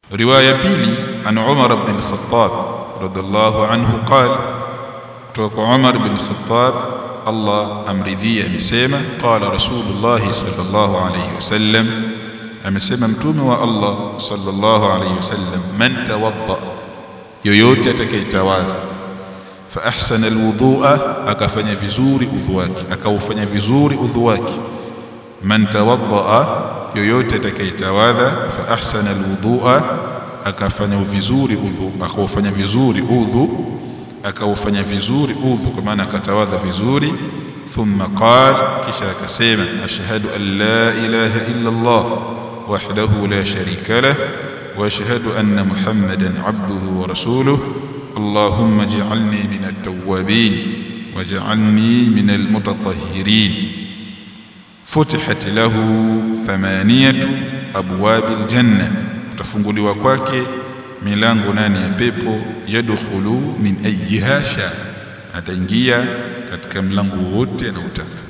riwaya pili an Umar ibn al-Khattab radhiallahu anhu qala kutoka Umar ibn al-Khattab Allah amridhia amesema qala Rasulullah sallallahu alayhi wasallam amesema mtume wa Allah sallallahu alayhi wasallam man tawadda yoyote atakayetawadha fa ahsana alwudu'a akafanya vizuri udhu wake akaufanya vizuri udhu wake man tawadda yoyote atakayetawadha fa ahsana alwudu'a akafanya vizuri udhu akaufanya vizuri udhu akaufanya vizuri udhu kwa maana akatawadha vizuri thumma qala kisha akasema ashhadu an la ilaha illa Allah wahdahu la sharika lah واشهد ان محمدا عبده ورسوله اللهم اجعلني من التوابين واجعلني من المتطهرين فتحت له ثمانيه ابواب الجنه تفunguli kwake milango nane ya pepo yadkhulu min ayyiha sha ataingia katika mlango wote anaotaka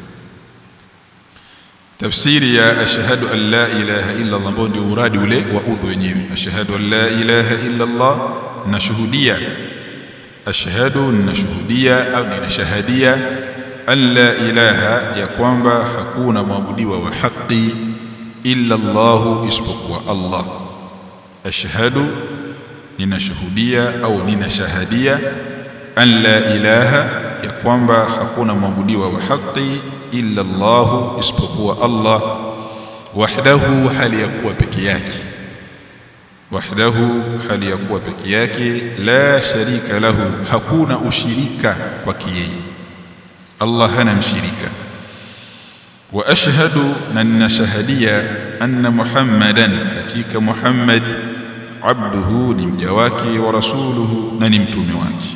tafsiri ya ashhadu an la ilaha illa Allah ambao ndio uradi ule wa udhu wenyewe ashhadu an la ilaha illa Allah nashuhudia ashhadu nashuhudia au ninashahadia an la ilaha ya kwamba hakuna mwabudiwa wa haki illa Allah isipokuwa Allah ashhadu ninashuhudia au ninashahadia an la ilaha ya kwamba hakuna mwabudiwa wa haki illa Allah isipokuwa Allah wahdahu hali ya kuwa peke yake wahdahu hali ya kuwa peke yake la sharika lahu hakuna ushirika kwake yeye Allah hana mshirika wa ashhadu na ninashahadia anna muhammadan hakika muhammad abduhu ni mja wake wa rasuluhu na ni mtume wake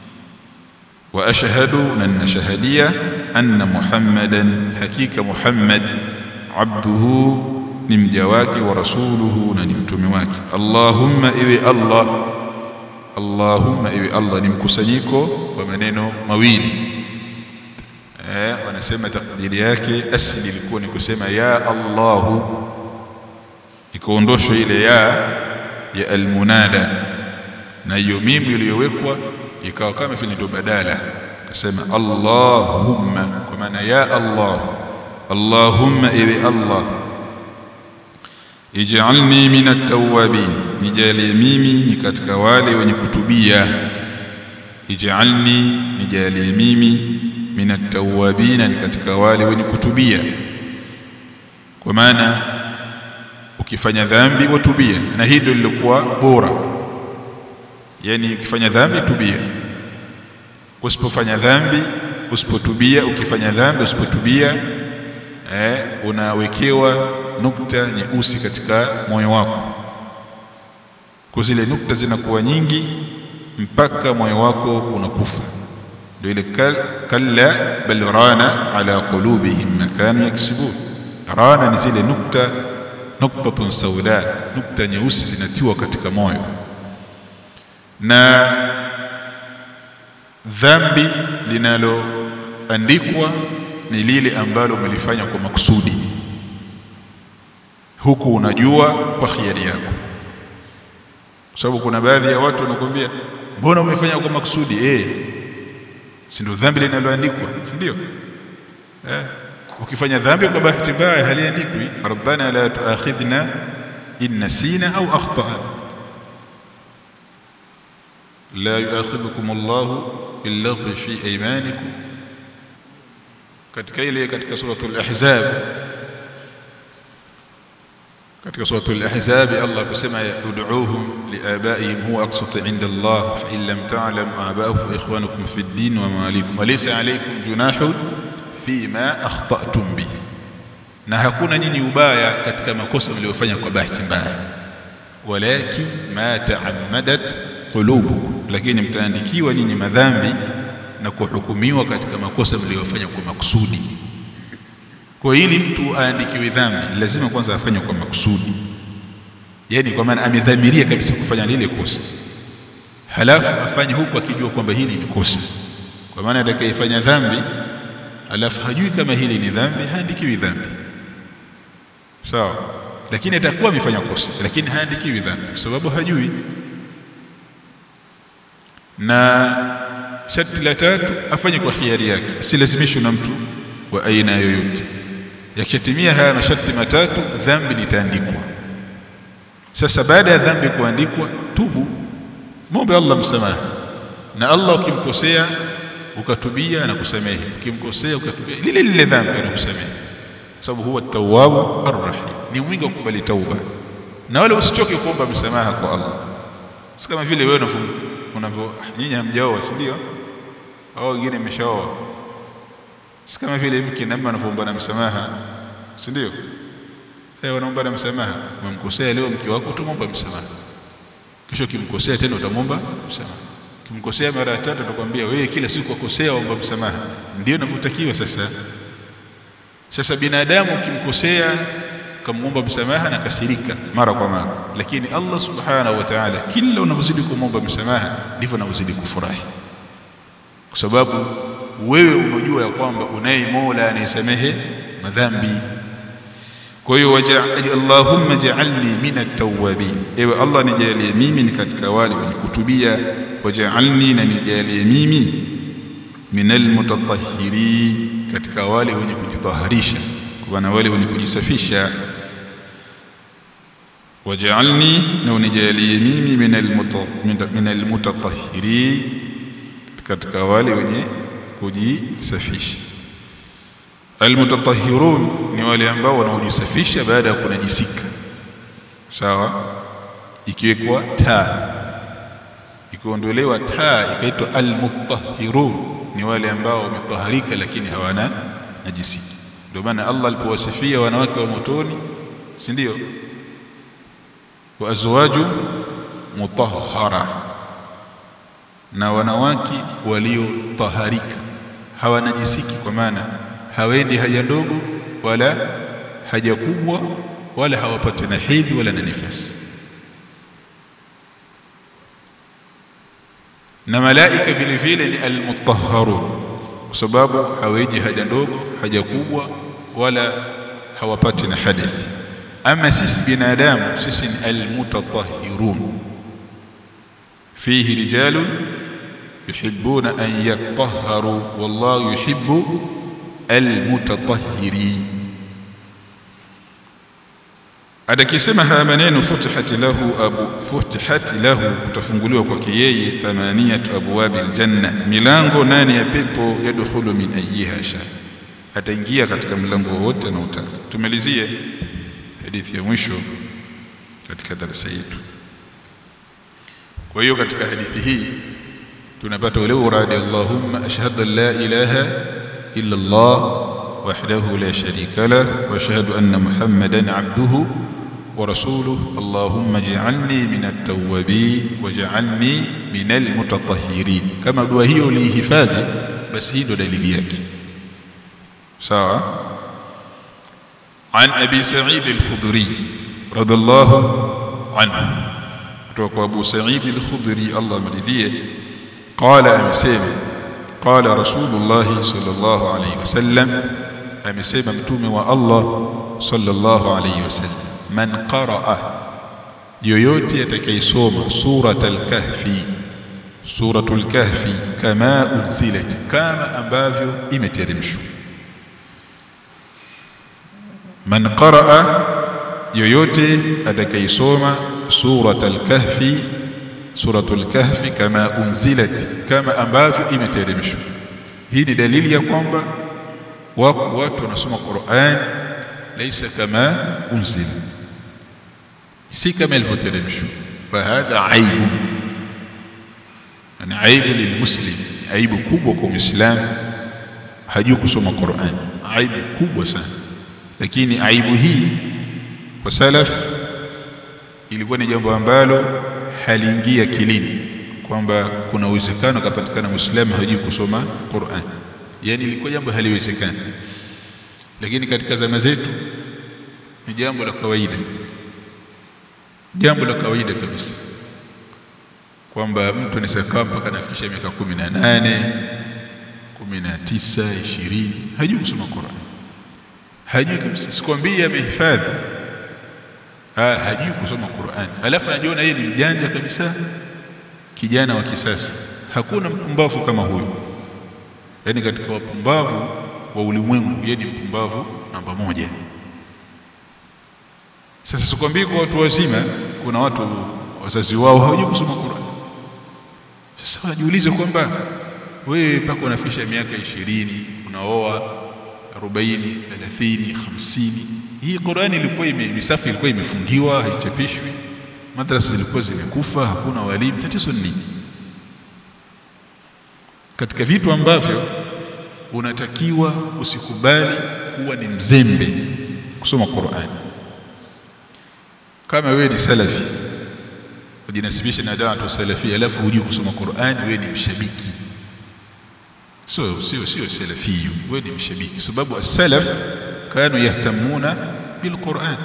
واشهد ان شهديه ان محمدا حقيقه محمد عبده ni mja wake wa rasuluhu na ni mtume wake allahumma iwe allah allahumma iwe allah ni mkusanyiko wa maneno mawili eh wanasema takdiri yake asili ilikuwa ni kusema ya allah ikaondoshwa ile ya ya almunada na hiyo mimu iliyowekwa ikawa kama vile ndio badala akasema allahumma kwa maana ya allah allahumma iwe allah ij'alni min at-tawwabin nijalie mimi ni katika wale wenye kutubia ij'alni nijalie mimi min at-tawwabin ni katika wale wenye kutubia kwa maana ukifanya dhambi watubia na hii ndio lilikuwa bora yani ukifanya dhambi tubia usipofanya dhambi usipotubia ukifanya dhambi usipotubia eh, unawekewa nukta nyeusi katika moyo wako kwa zile nukta zinakuwa nyingi mpaka moyo wako unakufa ndio ile kalla bal rana ala qulubihim ma kanu yaksubun rana ni zile nukta nuktatun sauda nukta nyeusi zinatiwa katika moyo na dhambi linaloandikwa ni lile ambalo umelifanya kwa makusudi huku unajua kwa khiari yako kwa sababu kuna baadhi ya watu wanakuambia mbona umefanya kwa makusudi eh si ndio dhambi linaloandikwa si ndio eh ukifanya dhambi kwa bahati mbaya haliandikwi rabbana la tuakhidhna in nasina au akhtana لا يؤاخذكم الله باللغو في ايمانكم katika ile katika suratul ahzab katika suratul ahzab Allah kusema ud'uuhum liabaihim huwa aqsatu 'inda Allah fa in lam ta'lam aba'ahum fa ikhwanukum fid din wa mawalikum wa laysa 'alaykum junahun fima akhta'tum bihi na hakuna nyinyi ubaya katika makosa mliyofanya kwa bahati mbaya walakin ma ta'ammadat qulubukum lakini mtaandikiwa nyinyi madhambi na kuhukumiwa katika makosa mliyofanya kwa makusudi kwa ili mtu aandikiwe dhambi lazima kwanza afanye kwa makusudi yani kwa maana amedhamiria kabisa kufanya lile kosa halafu afanye huku akijua kwamba hili ni kosa kwa maana atakayefanya dhambi halafu hajui kama hili ni dhambi haandikiwi dhambi sawa lakini atakuwa amefanya kosa lakini haandikiwi dhambi kwa sababu hajui na sharti la tatu afanye kwa hiari yake asilazimishwe na mtu wa aina yoyote yakishatimia haya masharti matatu dhambi litaandikwa sasa baada ya dhambi kuandikwa tubu muombe Allah msamaha na Allah ukimkosea ukatubia na kusamehe ukimkosea ukatubia lile lile dhambi anakusamehe sababu huwa tawwabu arrahim ni mwingi wa kukubali tauba na wala usichoke kuomba msamaha kwa Allah si kama vile wewe unavyo nyinyi hamjaoa si ndio au wengine mmeshaoa si kama vile mke na mume anavyoomba na msamaha si ndio sasa wanaomba na msamaha umemkosea leo mke wako utamwomba msamaha kisha ukimkosea tena utamwomba msamaha ukimkosea mara ya tatu atakwambia wewe kila siku ukosea omba msamaha ndio inavyotakiwa sasa sasa binadamu ukimkosea ukamwomba msamaha na kasirika mara kwa mara lakini Allah subhanahu wa ta'ala kila unavyozidi kumwomba msamaha ndivyo unavyozidi kufurahi kwa sababu wewe unajua ya kwamba unaye Mola anayesamehe madhambi kwa hiyo Allahumma ja'alni min at-tawwabin ewe Allah nijalie mimi ni katika wale wenye kutubia waj'alni na nijalie mimi min al-mutatahhirin katika wale wenye kujitaharisha kwa maana wale wenye kujisafisha waj'alni na unijalie mimi min al-mutatahhirin katika wale wenye kujisafisha almutatahhirun ni wale ambao wanaojisafisha baada ya kunajisika sawa ikiwekwa taa ikiondolewa taa ikaitwa almutahhirun ni wale ambao wametaharika lakini hawana najisiki ndio maana Allah alipowasifia wanawake wa motoni si ndio wa azwaju mutahhara na wanawake waliotaharika hawanajisiki kwa maana hawendi haja ndogo wala haja kubwa wala hawapati na hedhi wala na nifasi na malaika vile vile ni almutahharun kwa sababu haweji haja ndogo haja kubwa wala hawapati na hadathi ama sisi binadamu sisi ni almutatahhirun fihi rijalun yuhibbuna an yatahharu wallahu yuhibbu almutatahhirin atakisema haya maneno futihat lahu abu futihat lahu kutafunguliwa kwake yeye thamaniyat abwabi aljanna milango nane ya pepo yadkhulu min ayyiha sha ataingia katika mlango wote anaotaka tumalizie hadithi ya mwisho katika darasa yetu kwa hiyo katika hadithi hii tunapata ule uradi Allahumma ashhadu an la ilaha illa Allah وحده لا شريك له واشهد ان محمدا عبده ورسوله اللهم اجعلني من التوابين واجعلني من المتطهرين كما دعاء hiyo lihifadhi basi hii ndo dalili yake sawa عن ابي سعيد الخدري رضي الله عنه kutoka Abu Sa'id al-Khudri Allah mridhie قال amesema قال رسول الله صلى الله عليه وسلم amesema mtume wa Allah sallallahu alayhi wasallam man qaraa yoyote atakayesoma suratul kahfi suratul kahfi kama unzilat kama ambavyo imeteremshwa man qaraa yoyote atakayesoma suratul kahfi suratul kahfi kama unzilat kama ambavyo imeteremshwa hii ni dalili ya kwamba wako watu wanasoma Qur'an laysa kama unzil si kama ilivyoteremshwa fahadha aibu ni aibu lilmuslim aibu kubwa kwa muislamu hajui kusoma Qur'an aibu kubwa sana lakini aibu hii kwa salaf ilikuwa ni jambo ambalo haliingia kilini kwamba kuna uwezekano kapatikana muislamu hajui kusoma Qur'an yani ilikuwa jambo haliwezekani lakini katika zama zetu ni jambo la kawaida jambo la kawaida kabisa kwamba mtu anaweza kaa mpaka anafikisha miaka kumi na nane kumi na tisa ishirini hajui kusoma Qur'an hajui kabisa sikwambii amehifadhi ha, hajui kusoma Qur'an alafu anajiona yeye ni mjanja kabisa kijana wa kisasa hakuna mpumbavu kama huyu yaani katika wapumbavu wa ulimwengu yeye ni mpumbavu namba moja sasa sikwambii kwa watu wazima kuna watu wazazi wao hawajui kusoma Qur'an sasa wajiulize kwamba wewe mpaka unafikisha miaka ishirini unaoa arobaini thelathini hamsini hii Qur'ani ilikuwa ime, misafi ilikuwa imefungiwa haichapishwi madrasa zilikuwa zimekufa hakuna walimu tatizo ni nini katika vitu ambavyo unatakiwa usikubali kuwa ni mzembe kusoma Qur'an kama wewe ni salafi ujinasibisha na da'watu salafi alafu hujui kusoma Qur'an wewe ni mshabiki sio sio sio salafi wewe ni mshabiki sababu as-salaf kanu yahtamuna bil Qur'an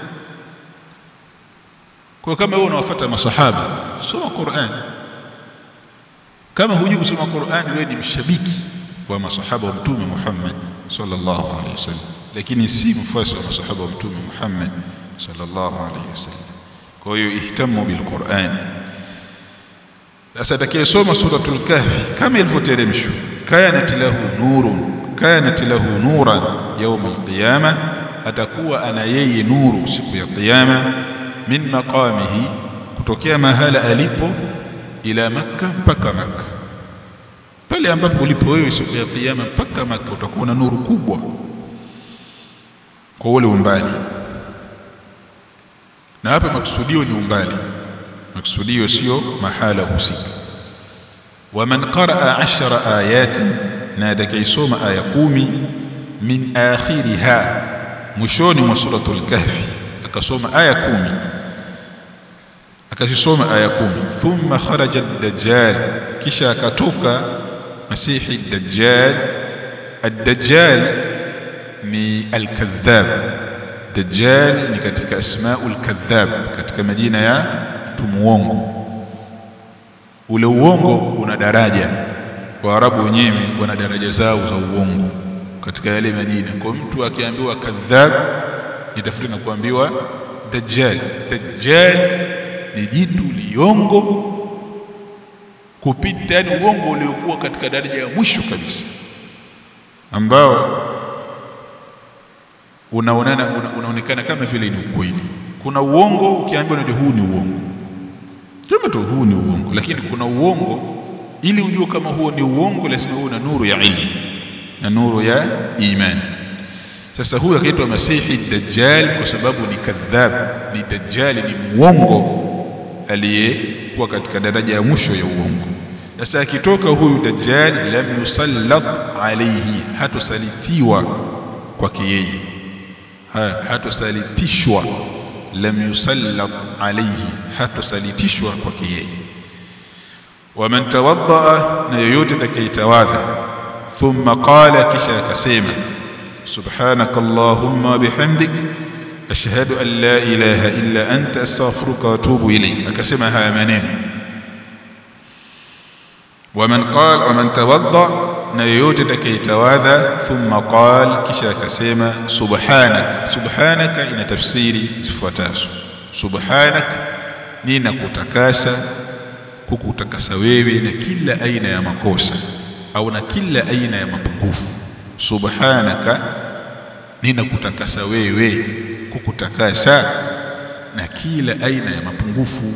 kwa kama wewe unawafuata masahaba soma Qur'an kama hujui kusoma Qur'an wewe ni mshabiki wa masahaba wa mtume Muhammad sallallahu alaihi wasallam lakini si mfuasi wa masahaba wa mtume Muhammad sallallahu alaihi wasallam kwa hiyo ihtamu bil Qur'an sasa atakayesoma suratul kahfi kama ilivyoteremshwa kanat lahu nurun kanat lahu nuran yawm alqiyama atakuwa ana yeye nuru siku ya kiyama min maqamihi kutokea mahala alipo ila makka mpaka makka pale ambapo ulipo wewe siku ya kiyama mpaka makka utakuwa na nuru kubwa kwa ule umbali na hapa maksudio ni umbali maksudio sio mahala husika waman qaraa ashara ayatin na atakayesoma aya kumi min akhiriha mwishoni mwa suratul kahfi akasoma aya kumi akazisoma aya kumi thumma kharaja ad-dajjal kisha akatoka masihi ad-dajjal ad-dajjal ni al-kadhab dajjal ni katika asmaul kadhab katika majina ya mtu muongo ule uongo una daraja waarabu wenyewe wana daraja zao za uongo katika yale majina kwa mtu akiambiwa kadhab nitafuta na kuambiwa dajjal dajjal ni jitu liongo kupita yani uongo uliokuwa katika daraja ya mwisho kabisa ambao unaonana una, unaonekana kama vile ni ukweli kuna uongo ukiambiwa unajua huu ni uongo sema tu huu ni uongo lakini kuna uongo ili ujue kama huo ni uongo lazima uwe na nuru ya ilmu na nuru ya imani sasa huyu akaitwa masihi dajjal kwa sababu ni kadhab ni dajjali ni muongo aliyekuwa katika daraja ya mwisho ya uongo sasa akitoka huyu dajjal lam yusallat alayhi hatosalitiwa kwake yeye hatosalitishwa lam yusallat alayhi hatosalitishwa kwake yeye waman tawaddaa na yoyote atakayetawadha thumma qala kisha akasema subhanaka allahumma bihamdik ashhadu an la ilaha illa anta astaghfiruka wa atubu ilayk akasema haya maneno waman qala waman tawadda na yoyote atakayetawadha thumma qala kisha akasema subhanak subhanaka ina tafsiri zifuatazo subhanak ninakutakasa kukutakasa wewe na kila aina ya makosa au na kila aina ya mapungufu subhanaka ninakutakasa wewe kukutakasa na kila aina ya mapungufu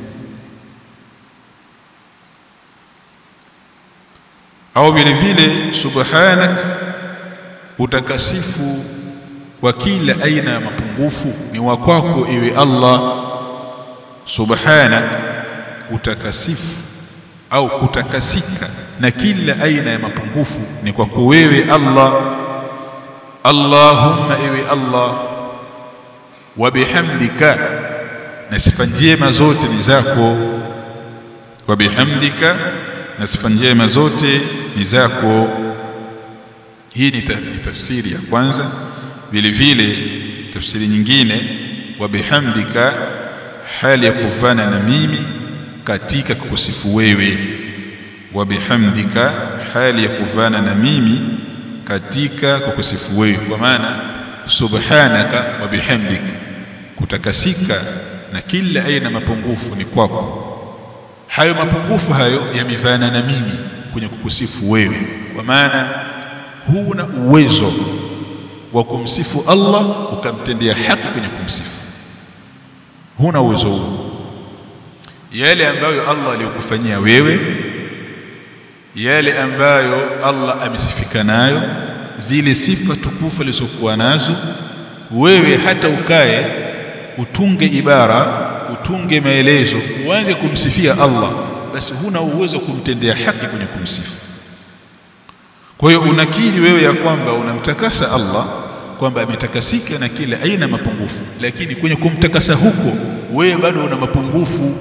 au vile vile subhanak utakasifu wa kila aina ya mapungufu ni wa kwako iwe Allah subhanak utakasifu au kutakasika na kila aina ya mapungufu ni kwako wewe Allah Allahumma ewe Allah wa bihamdika na sifa njema zote ni zako wa bihamdika na sifa njema zote ni zako hii ni tafsiri ya kwanza vile vile tafsiri nyingine wa bihamdika hali ya kufana na mimi katika kukusifu wewe wa bihamdika hali ya kufana na mimi katika kukusifu wewe kwa maana subhanaka wa bihamdik kutakasika na kila aina mapungufu ni kwako hayo mapungufu hayo yamevana na mimi kwenye kukusifu wewe kwa maana huna uwezo wa kumsifu Allah ukamtendea haki kwenye kumsifu huna uwezo huo yale ambayo Allah aliyokufanyia wewe yale ambayo Allah amesifika nayo zile sifa tukufu alizokuwa nazo wewe hata ukae utunge ibara utunge maelezo uanze kumsifia Allah basi huna uwezo kumtendea haki kwenye kumsifu kwa hiyo unakiri wewe ya kwamba unamtakasa Allah kwamba ametakasika na kila aina mapungufu lakini kwenye kumtakasa huko wewe bado una mapungufu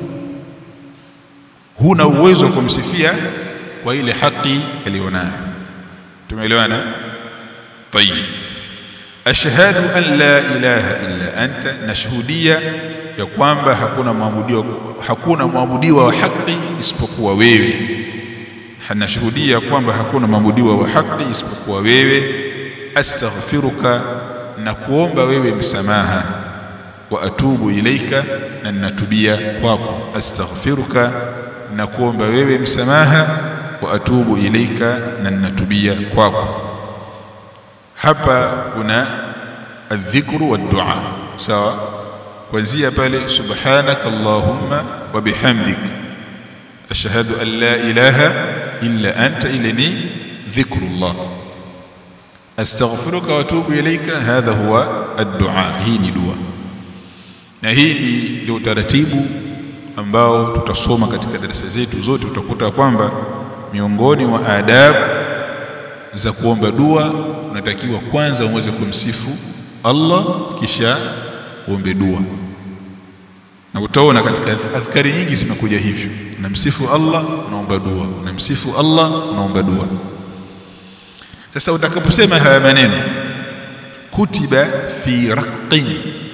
huna uwezo wa kumsifia kwa ile haki aliyonayo tumeelewana طيب ashhadu an la ilaha illa anta nashuhudia ya kwamba hakuna mwabudiwa hakuna mwabudiwa wa haki isipokuwa wewe nashuhudia kwamba hakuna mwabudiwa wa haki isipokuwa wewe astaghfiruka na kuomba wewe msamaha wa atubu ilaika na ninatubia kwako astaghfiruka na kuomba wewe msamaha wa atubu ilaika na ninatubia kwako hapa kuna adhikru wa dua sawa kuanzia pale subhanaka allahumma wa bihamdik ashhadu an la ilaha illa anta ilani dhikrullah astaghfiruka wa atubu ilaika hadha huwa ad-dua hii ni dua na hii ndio utaratibu ambao tutasoma katika darasa zetu zote utakuta kwamba miongoni mwa adabu za kuomba dua unatakiwa kwanza uweze kumsifu Allah kisha uombe dua na utaona katika adhkari nyingi zimekuja hivyo unamsifu Allah unaomba dua unamsifu Allah unaomba dua sasa utakaposema haya maneno kutiba fi raqqin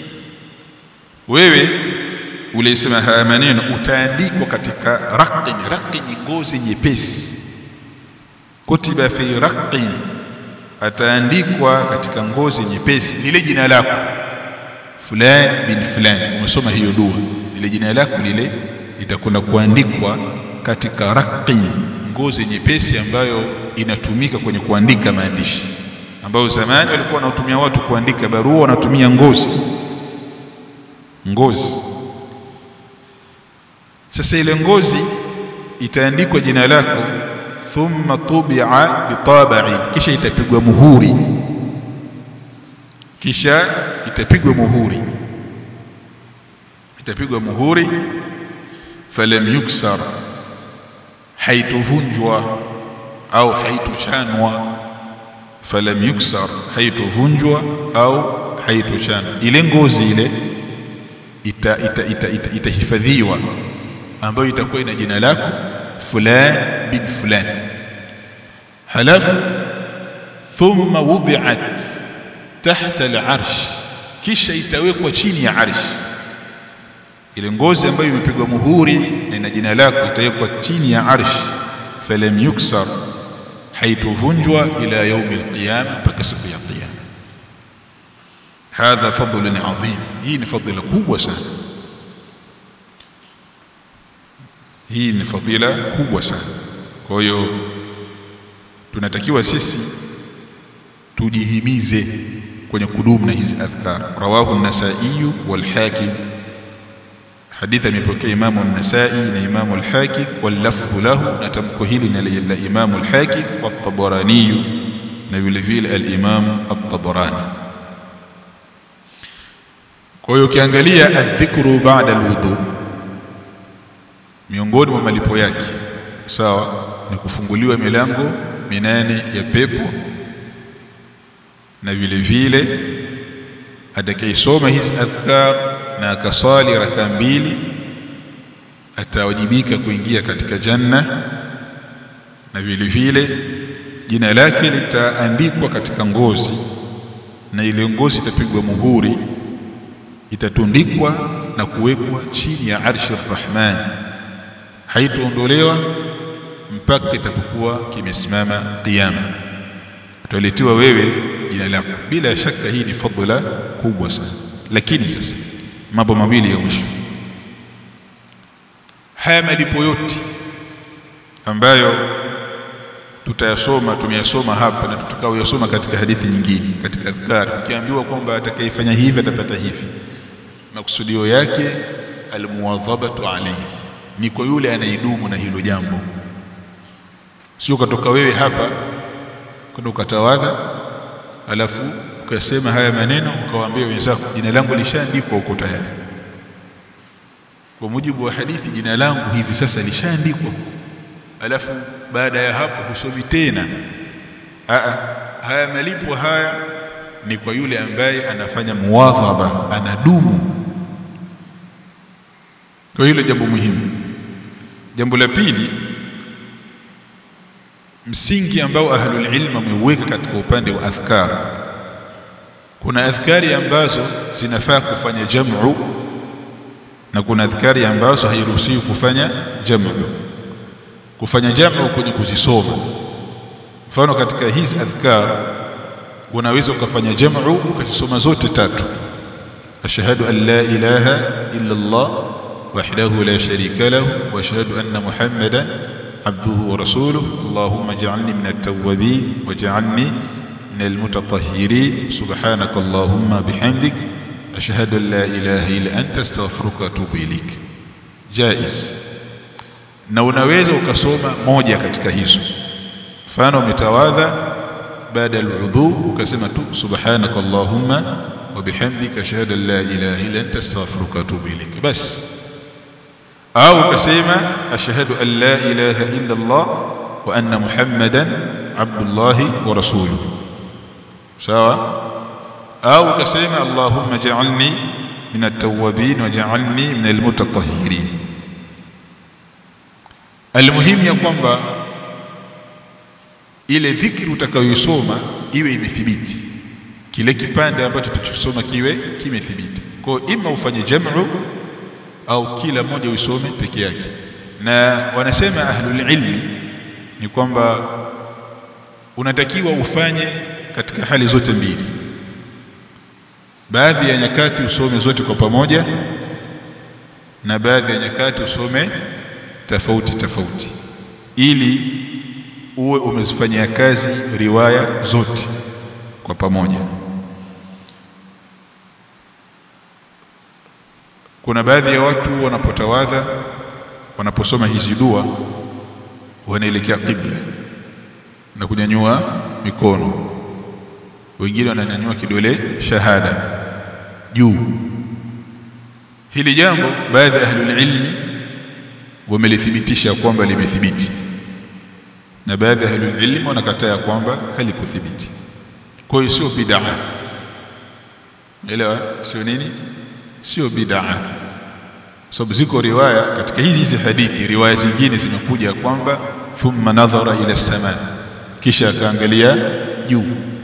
wewe ulisema haya maneno utaandikwa katika raqqin raqqin ngozi nyepesi kutiba fi raqqin ataandikwa katika ngozi nyepesi lile jina lako fulani bin fulani umesoma hiyo dua lile jina lako lile litakwenda kuandikwa katika raqqin ngozi nyepesi ambayo inatumika kwenye kuandika maandishi ambayo zamani walikuwa wanatumia watu kuandika barua wanatumia ngozi ngozi sasa ile ngozi itaandikwa jina lako thumma tubi'a bitabai kisha itapigwa muhuri kisha itapigwa muhuri itapigwa muhuri falam yuksar haituvunjwa au haitochanwa falam yuksar haituvunjwa au haitochanwa ile ngozi ile itahifadhiwa ita, ita, ita, ita ambayo itakuwa ina jina lako fulan bin fulan halafu thumma wudi'at tahta al-arsh kisha itawekwa chini ya arsh ile ngozi ambayo imepigwa muhuri na ina jina lako itawekwa chini ya arsh falam yuksar haituvunjwa ila yaumi alqiyama mpaka siku ya qiyama hadha fadlun adhim hii ni fadhila kubwa sana hii ni fadhila kubwa sana kwa hiyo tunatakiwa sisi tujihimize kwenye kudumu na hizi adhkar rawahu an-nasai wal hakim hadithi amepokea imamu an-nasai na imamu al-hakim wal lafdhu lahu na tamko hili ni la imamu al-hakim wa at-tabarani na vile vile al-imam at-tabarani kwa hiyo ukiangalia adhikru ba'da al-wudu miongoni mwa malipo yake sawa ni kufunguliwa milango minane ya pepo na vile vile atakayesoma hizi adhkar na akasali raka mbili atawajibika kuingia katika janna na vile vile jina lake litaandikwa katika ngozi na ile ngozi itapigwa muhuri itatundikwa na kuwekwa chini ya arshi rahman haitoondolewa mpaka itapokuwa kimesimama kiyama utaletewa wewe jina lako bila shaka hii ni fadhila kubwa sana lakini sasa mambo mawili ya mwisho haya malipo yote ambayo tutayasoma tumeyasoma hapa na tutakaoyasoma katika hadithi nyingine katika adhkar ukiambiwa kwamba atakayefanya hivi atapata hivi makusudio yake almuwadhabatu alayhi ni kwa yule anaidumu na hilo jambo sio katoka wewe hapa kwenda ukatawadha alafu ukasema haya maneno ukawaambia wenzako jina langu lishaandikwa huko tayari kwa mujibu wa hadithi jina langu hivi sasa lishaandikwa alafu baada ya hapo husomi tena Aa, haya malipo haya ni kwa yule ambaye anafanya muwadhaba anadumu kwa hilo jambo muhimu jambo la pili msingi ambao ahlul ilm wameuweka katika upande wa adhkar kuna adhkari ambazo zinafaa kufanya jam'u na kuna adhkari ambazo hairuhusiwi kufanya jam'u kufanya jam'u kwenye kuzisoma mfano katika hizi adhkar unaweza ukafanya jam'u ukazisoma zote tatu ashhadu an la ilaha illa Allah wahdahu la sharika lahu wa ashhadu anna muhammadan عبده ورسوله اللهم اجعلني من التوابين واجعلني من المتطهرين سبحانك اللهم بحمدك أشهد أن لا إله إلا أنت استغفرك وأتوب إليك جائز na unaweza ukasoma moja katika hizo mfano umetawadha baada alwudhu ukasema tu subhanaka allahumma wa bihamdika ashhadu an la ilaha illa anta astaghfiruka wa atubu ilayk bas au ukasema ashhadu an la ilaha illa Allah wa anna Muhammadan abdullahi wa rasuluhu sawa au ukasema Allahumma ja'alni min at-tawwabin waj'alni min al-mutatahhirin almuhimu ya kwamba ile dhikri utakayoisoma iwe imethibiti kile kipande ambacho tutasoma kiwe kimethibiti kwa ima ufanye jam'u au kila mmoja uisome peke yake na wanasema ahlul ilmi ni kwamba unatakiwa ufanye katika hali zote mbili baadhi ya nyakati usome zote kwa pamoja na baadhi ya nyakati usome tofauti tofauti ili uwe umezifanyia kazi riwaya zote kwa pamoja kuna baadhi ya watu wanapotawadha wanaposoma hizi dua wanaelekea qibla na kunyanyua mikono wengine wananyanyua kidole shahada juu hili jambo baadhi ya ahlul ilmi wamelithibitisha kwamba limethibiti na baadhi ya ahlul ilmi wanakataa kwamba halikuthibiti kwa hiyo sio bid'a elewa sio nini sio bid'a sababu ziko riwaya katika hizi hizi hadithi riwaya zingine zimekuja kwamba thumma nadhara ila sama kisha akaangalia juu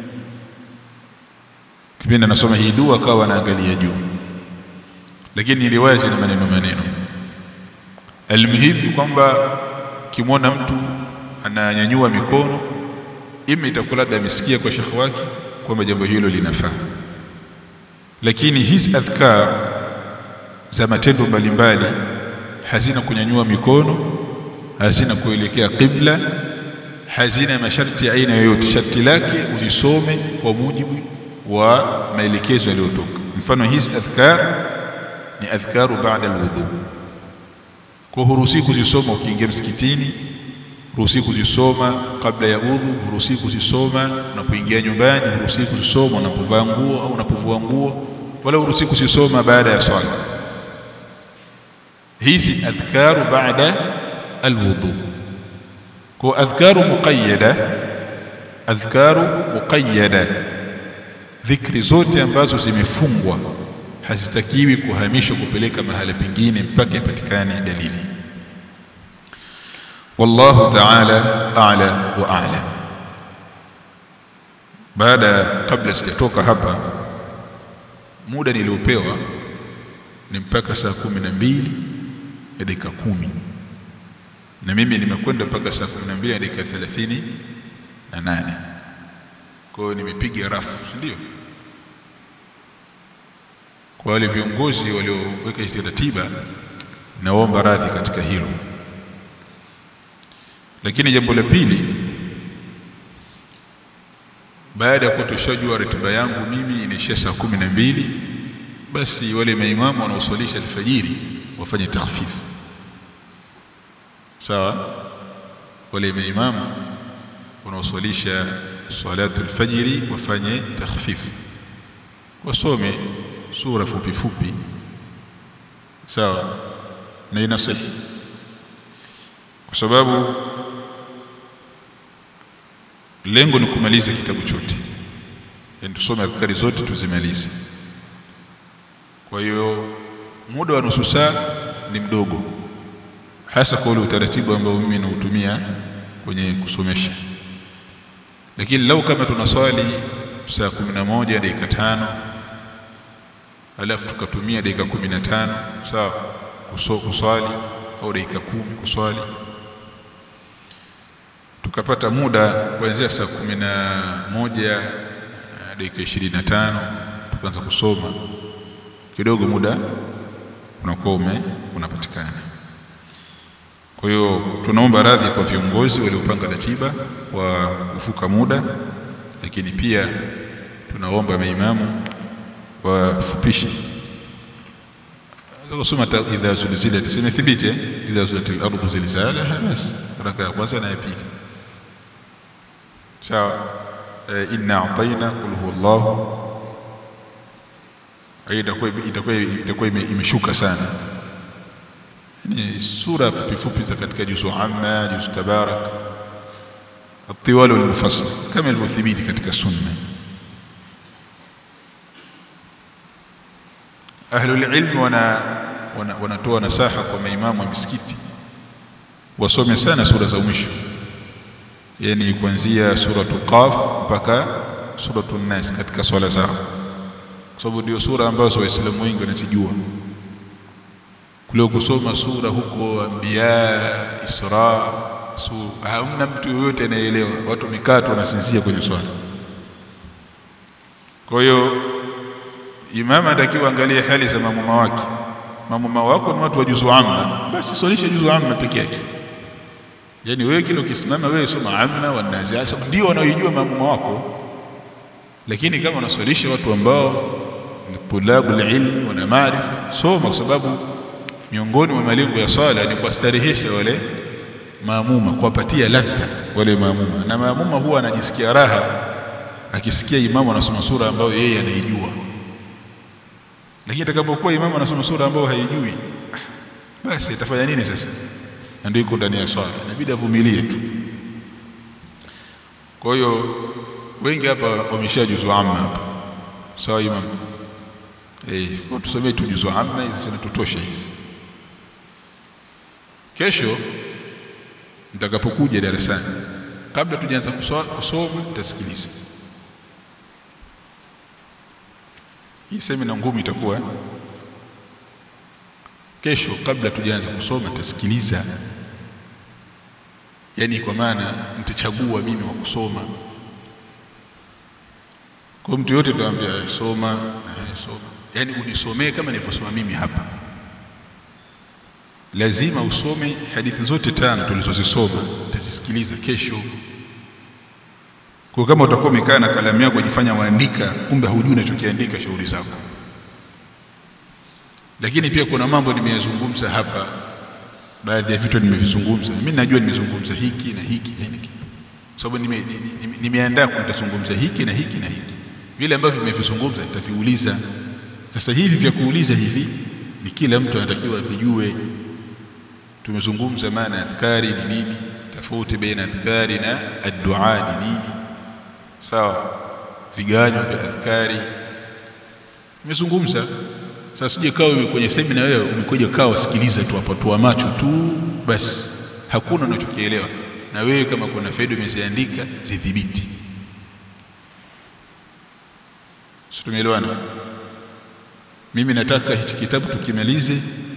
kipindi anasoma hii dua akawa anaangalia juu lakini riwaya zina maneno maneno almuhimu kwamba kimwona mtu ananyanyua mikono ima itakuwa labda amesikia kwa shekhi wake kwamba jambo hilo linafaa lakini hizi adhkar za matendo mbalimbali hazina kunyanyua mikono hazina kuelekea qibla hazina masharti ya aina yoyote sharti lake uzisome kwa mujibu wa maelekezo yaliyotoka mfano hizi adhkar ni adhkaru baada alwudu kwa huruhusi kuzisoma ukiingia msikitini huruhusi kuzisoma kabla ya udhu huruhusi kuzisoma unapoingia nyumbani huruhusi kuzisoma unapovaa nguo au unapovua nguo wala huruhusi kuzisoma baada ya swala hizi adhkaru baada alwudu kwa adhkaru muqayyada adhkaru muqayyada dhikri zote ambazo zimefungwa hazitakiwi kuhamishwa kupeleka mahala pengine mpaka ipatikane dalili wallahu ta'ala a'la wa a'lam baada kabla sijatoka hapa muda niliopewa ni mpaka saa kumi na mbili ya dakika kumi na mimi nimekwenda mpaka saa kumi na mbili ya dakika thelathini na nane kwa hiyo nimepiga rafu si ndio kwa wale viongozi walioweka hizi ratiba naomba radhi katika hilo lakini jambo la pili baada ya kuwa tushajua ratiba yangu mimi inaishia saa kumi na mbili basi wale maimamu wanaoswalisha alfajiri wafanye tahfifu sawa wale maimamu wanaoswalisha salatu alfajiri wafanye takhfifu wasome sura fupi fupi sawa na inasihi kwa sababu lengo ni kumaliza kitabu chote yani tusome adhkari zote tuzimalize kwa hiyo muda wa nusu saa ni mdogo hasa kwa ule utaratibu ambao mimi nautumia kwenye kusomesha lakini lau kama tunaswali saa kumi na moja dakika tano alafu tukatumia dakika kumi na tano sawa kuswali au dakika kumi kuswali tukapata muda kuanzia saa kumi na moja dakika ishirini na tano tukaanza kusoma kidogo muda unakuwa ume unapatikana kwa hiyo tunaomba radhi kwa viongozi waliopanga ratiba wa kuvuka muda lakini pia tunaomba maimamu wafupishe kusoma idha zulzilat zimethibiti idha zulatil ardu zilzalaha bas raka ya kwanza na ya pili sawa inna a'tayna qul huwallahu itakuwa itakuwa itakuwa imeshuka sana ni sura fupi fupi za katika juzu amma juzu tabarak الطوال والمفصل كما المثبت katika sunna ahlul ilm wana wanatoa nasaha kwa maimamu wa misikiti wasome sana sura za mwisho yani kuanzia suratu qaf mpaka suratu nas katika swala zao kwa sababu ndio sura ambazo waislamu wengi wanazijua kule kusoma sura huko anbiya isra su hamna mtu yoyote anayeelewa watu mikato wanasinzia kwenye swala kwa hiyo imama atakiwa angalie hali za mamuma wake mamuma wako ni watu wa juzu amma basi swalisha juzu amma peke yake yani wewe kile ukisimama wewe soma amma wa naziasa ndio wanaojua mamuma wako lakini kama unaswalisha watu ambao ni tulabul ilmi wana maarifa soma kwa sababu miongoni mwa malengo ya swala ni kuwastarehesha wale maamuma kuwapatia ladha wale maamuma na maamuma huwa anajisikia raha akisikia imamu anasoma sura ambayo yeye anaijua lakini atakapokuwa imamu anasoma sura ambayo haijui basi itafanya nini sasa na ndio iko ndani ya swala inabidi avumilie tu kwa hiyo wengi hapa wameshajuzu amma hapa sawa imam eh kwa tusomee tu juzu amma hizi zinatutosha hizi kesho mtakapokuja darasani kabla tujaanza kusoma mtasikiliza hii semina ngumu itakuwa kesho kabla tujaanza kusoma tasikiliza yani kwa maana mtachagua mimi wa kusoma kwa mtu yote tutamwambia soma soma yani unisomee kama nilivyosoma mimi hapa lazima usome hadithi zote tano tulizozisoma utazisikiliza kesho kwa kama utakuwa umekaa na kalamu yako kujifanya waandika kumbe hujui unachokiandika shughuli zako lakini pia kuna mambo nimeyazungumza hapa baadhi ya vitu nimevizungumza mimi najua nimezungumza hiki na hiki na hiki sababu nime, nime, nimeandaa kutazungumza hiki na hiki na hiki vile ambavyo nimevizungumza nitaviuliza sasa hivi vya kuuliza hivi ni kila mtu anatakiwa vijue tumezungumza maana adhkari ni nini tofauti baina adhkari na addua ni nini sawa vigawanyo vya adhkari nimezungumza sasa sije kawa kwenye semina wewe umekuja kaa wasikiliza tu hapo tu macho tu basi hakuna unachokielewa na wewe kama kuna faida umeziandika zidhibiti tumeelewana mimi nataka hichi kitabu tukimalize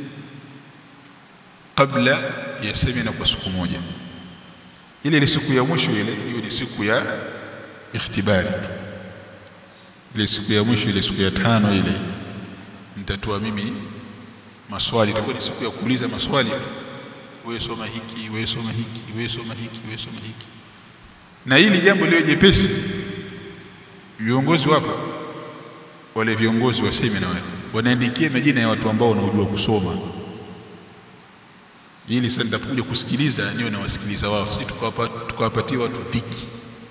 kabla ya semina kwa siku moja ile ni siku ya mwisho ile hiyo ni siku ya ikhtibari ile siku ya mwisho ile siku ya tano ile nitatoa mimi maswali itakuwa ni siku ya kuuliza maswali wewe soma hiki wewe soma hiki wewe soma hiki wewe soma hiki na hili jambo lio jepesi viongozi wapo wale viongozi wa semina wale wanaandikia majina ya watu ambao wanaojua kusoma ili sasa nitakuja kusikiliza niwe na wasikiliza wao si tukawapatia watu dhiki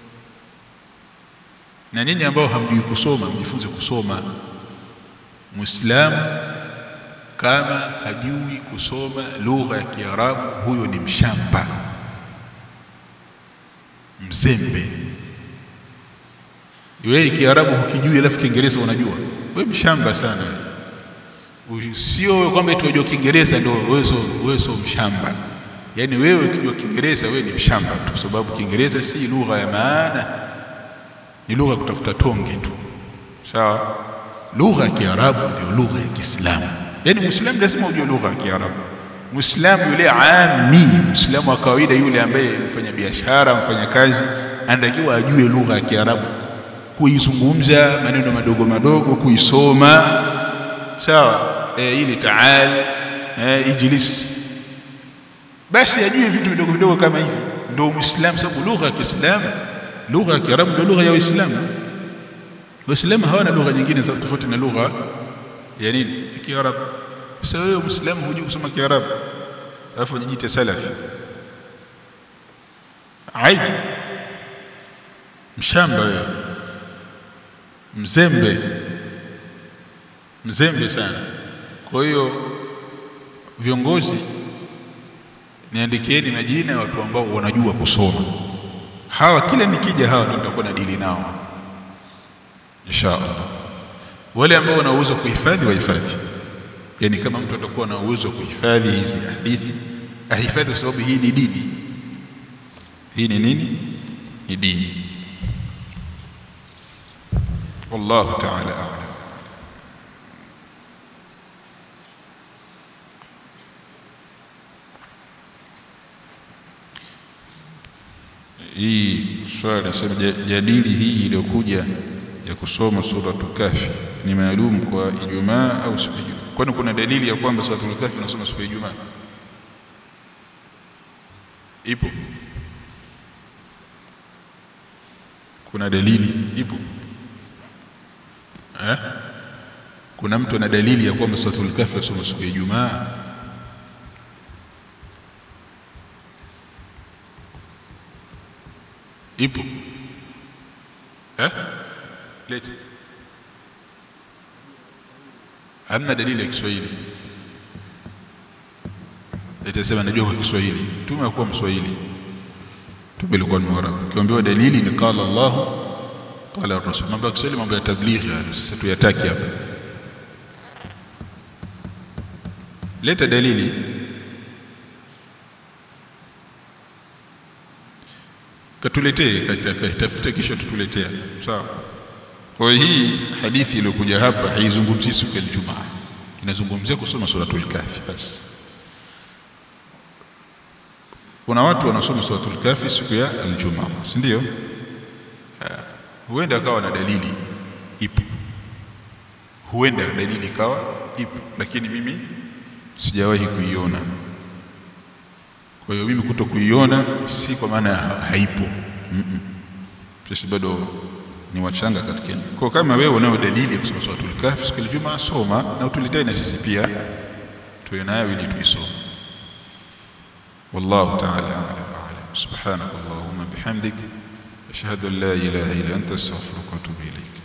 na nyinyi ambao hamjui kusoma mjifunze kusoma muislamu kama hajui kusoma lugha ya Kiarabu huyo ni mshamba mzembe wewe Kiarabu hukijui alafu Kiingereza unajua wewe mshamba sana sio kwamba tunajua Kiingereza ndio wewe wewe sio mshamba yaani wewe ukijua Kiingereza wewe ni mshamba tu kwa sababu Kiingereza si lugha ya maana ni lugha kutafuta tonge tu sawa lugha ya Kiarabu ndio lugha ya Kiislamu yaani muislamu lazima ujue lugha ya Kiarabu muislamu yule ami muislamu wa kawaida yule ambaye mfanya biashara mfanya kazi anatakiwa ajue lugha ya Kiarabu kuizungumza maneno madogo madogo kuisoma sawa e, ili taal e, ijlis basi ajue vitu vidogo vidogo kama hivi ndio muislamu sababu lugha ya Kiislamu lugha ya Kiarabu ndio lugha ya Waislamu Waislamu hawana lugha nyingine tofauti na lugha ya nini Kiarabu sasa wewe muislamu hujui kusoma Kiarabu alafu unajiita salafi aibu mshamba wewe mzembe mzembe sana kwa hiyo viongozi niandikieni majina ya watu ambao wanajua kusoma hawa kila nikija hawa ndio nitakuwa na dili nao inshallah wale ambao wana uwezo kuhifadhi wahifadhi yani kama mtu atakuwa na uwezo kuhifadhi hizi hadithi ahifadhi kwa sababu hii ni dini hii ni nini ni dini والله تعالى أعلم hii swali nasema jadili hii iliyokuja ya kusoma suratul kafi ni maalum kwa Ijumaa au siku ya Ijumaa kwani kuna dalili ya kwamba suratul kafi nasoma siku ya Ijumaa ipo kuna dalili ipo eh kuna mtu ana dalili ya kwamba suratul kafi nasoma siku ya Ijumaa ipo eh leti hamna dalili ya Kiswahili itasema najua kwa Kiswahili tume kuwa mswahili tume ilikuwa ni mwarabu ukiambiwa dalili ni qala Allah qala rasul mambo ya Kiswahili mambo ya tablighi sasa tuyataki hapa leta dalili katuletee katafute kisha tutuletea sawa kwa hii hadithi iliyokuja hapa haizungumzii siku ya Ijumaa inazungumzia kusoma suratul kafi basi kuna watu wanasoma suratul kafi siku ya Ijumaa si ndio huenda akawa na dalili ipo huenda dalili ikawa ipo lakini mimi sijawahi kuiona kwa hiyo mimi kuto kuiona si kwa maana haipo mm -mm. sisi bado ni wachanga katika kwa kama wewe unayo dalili ya kusoma suratul kahf siku ya Ijumaa soma na utuletee na sisi pia tuwe nayo ili tuisome والله تعالى أعلم سبحانك اللهم بحمدك أشهد أن لا إله إلا أنت أستغفرك وأتوب إليك